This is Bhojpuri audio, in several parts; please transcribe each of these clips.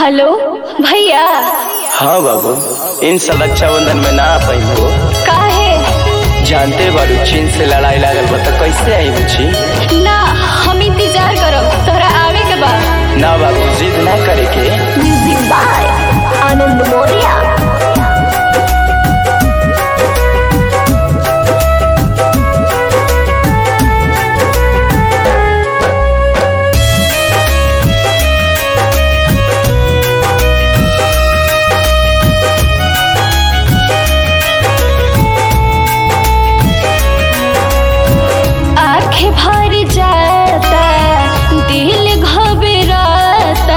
हेलो भैया हाँ बाबू इन साल रक्षाबंधन में ना आ पाई हो काहे जानते बारू चीन से लड़ाई लागल बा त कैसे आई बुची ना हम इंतजार करब तोहरा आवे के बा ना बाबू जिद ना करे के म्यूजिक बाय आनंद मोरिया आंखें भर जाता दिल घबराता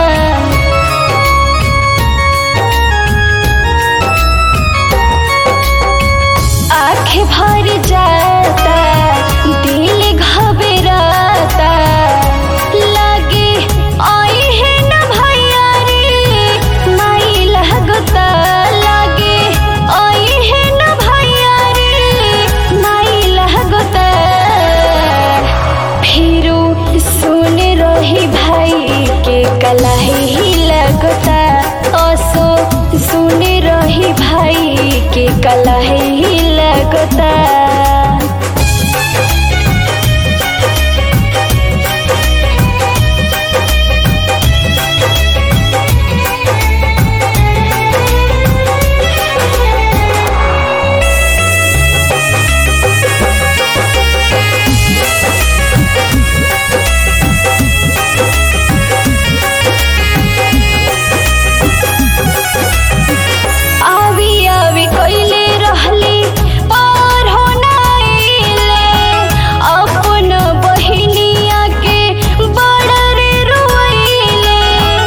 आंखें भर जाता दिल घबराता लगे आई है न भैया रे माई लगता लगे आई है न भैया रे माई लगता फिरू सुन रही भाई के कलाही लगता असो सुन रही भाई के कलाही लगता आवी आवी कोइले रहली पार हो नाइले अपन बहिनिया के बड़ रे रोइले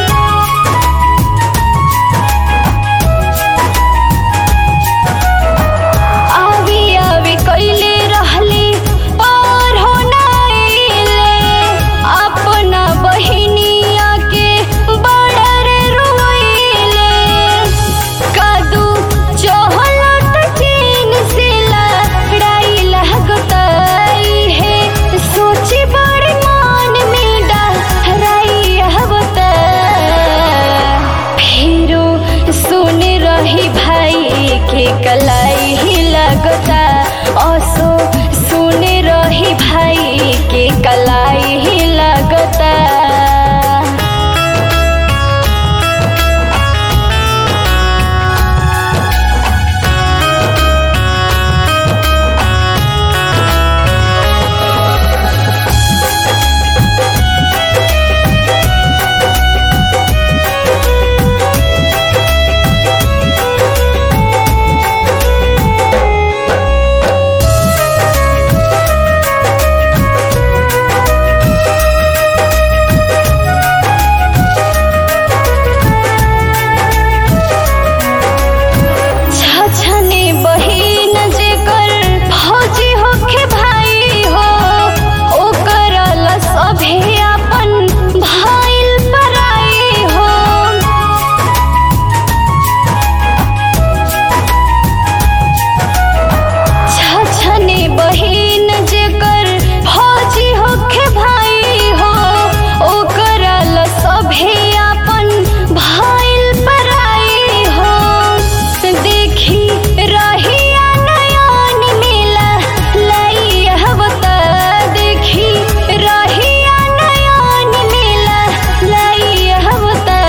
आवी आवी कोइले रहली पार हो नाइले अपना बहिनिया के बड़ रे रोइले कादू चहलत चीन से लड़ाई लगताई है सोची बड़ मान में डराई हवता फिरो सुन रही भाई के कलाई ही लगता असो सुन रही भाई के कलाई ही लगता छछने बहिन जेकर फौजी होखे भाई हो ओकर ला सभे अपन भाइल पराई हो छछने बहिन जेकर फौजी होखे भाई हो ओकर ला सभे अपन भाइल पराई हो देखी रहिया नयन मिला लाई हवता देखी रहिया नयन मिला लाई हवता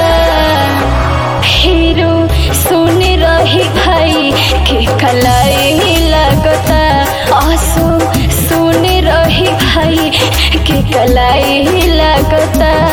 फिरू सुन रही भाई के कलाई लगता आंसू सुन रही भाई के कलाई लगता